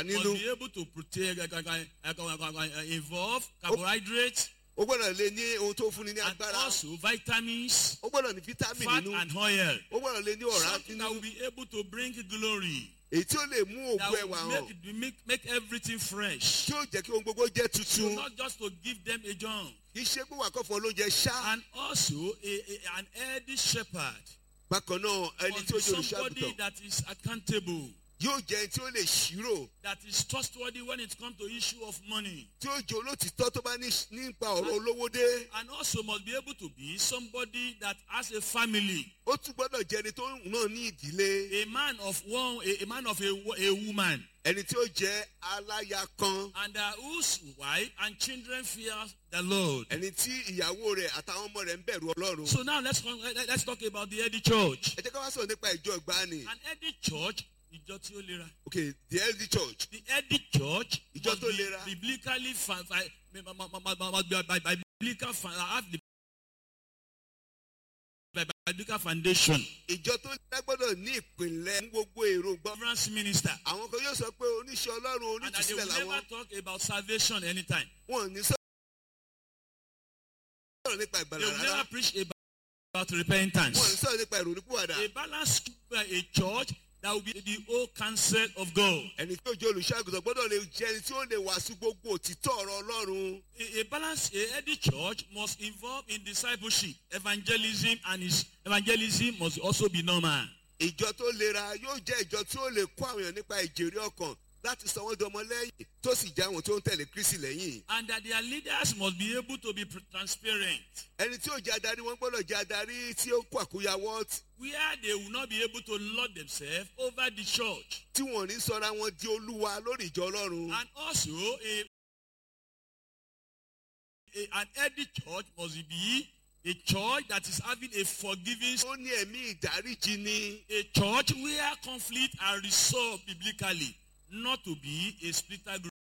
must nínú be able to protect, uh, uh, uh, uh, uh, uh, involve carbohydrates ó gbọ́dọ̀ lè ní ohun tó fúnni ní and agbára also vitamins, ó gbọ́dọ̀ ní fítámì fat nínú and oil. ó gbọ́dọ̀ lè ní ọ̀rá Something that nínú will be able to bring glory. èyí tí ó lè mú That ògùn ẹwà will hàn make, it- make, make everything fresh. tí ó jẹ́ kí ohun gbogbo jẹ́ So tuntun not just to give them a junk. kì í ṣe pé wà kọ́ fún ọ lóúnjẹ ṣá And also a, a, an healthy shepherd. bákan náà ẹni must tí ó be jẹ́ olùṣọ́ somebody àgùntàn that is accountable. yóò jẹ́ ẹni tí ó lè ṣírò That is trustworthy when it comes to issue of money. tí ó jẹ́ olótìtọ́ tó bá ní nípa ọ̀rọ̀ olówó dé And also must be able to be somebody that has a family. ó tún gbọ́dọ̀ jẹ́ ẹni tó náà ní ìdílé A man of one, a, a man of a, wo- a woman. ẹni tí ó jẹ́ aláya kan And uh, whose wife and children fear the Lord. ẹni tí ìyàwó rẹ̀ àtàwọn ọmọ rẹ̀ ń bẹ̀rù ọlọ́run So now let's con- let- let's talk about the early church. ẹ jẹ́ ká wá sọ̀rọ̀ nípa ìjọ ìgbàanì An early church, ìjọ tí ó lera. okay the early church The early church Ìjọ must tó be lera. biblically fa- fa- ma- ma- ma- ma- ma- must be by by biblical fa- have the by biblical foundation. ìjọ tó lera gbọ́dọ̀ ní ìpìlẹ̀ fún gbogbo èròǹgbà Deliverance minister. àwọn kan yóò sọ pé oníṣẹ́ ọlọ́run And that they will onítìsílẹ̀ never làwọn talk about salvation anytime. wọn ò ní sọ̀rọ̀ nípa They ìgbàlà will rárá never preach about, about wọn ò ní repentance. sọ̀rọ̀ nípa ìrònúpìwàdà A balanced a church that will be the whole counsel of God. ẹni tí ó jẹ́ olùṣàgùtàn gbọ́dọ̀ lè jẹ́ ẹni tí ó lè wàásù gbogbo òtítọ́ ọ̀rọ̀ ọlọ́run A, a balanced, a healthy church must involve in discipleship, evangelism, and his evangelism must also be normal. ìjọ tó lera yóò jẹ́ ìjọ tí ó lè kó àwọn èèyàn nípa ìjèrè ọkàn láti sọ wọ́n di ọmọ lẹ́yìn tó sì já àwọn tó ń tẹ̀lé kristi lẹ́yìn And that their leaders must be able to be pr- transparent, ẹni tí ó jẹ́ adarí wọn gbọ́dọ̀ jẹ́ adarí tí ó kó àkóyawọ́ tí- where they will not be able to lord themselves over the church. tí wọn ò ní sọra wọn di olúwa lórí ìjọ ọlọ́run And also, a, a, an healthy church must be a church that is having a forgiving, ó ní ẹ̀mí ìdáríjì ni a church where conflict are resolved biblically, not to be a splitter group.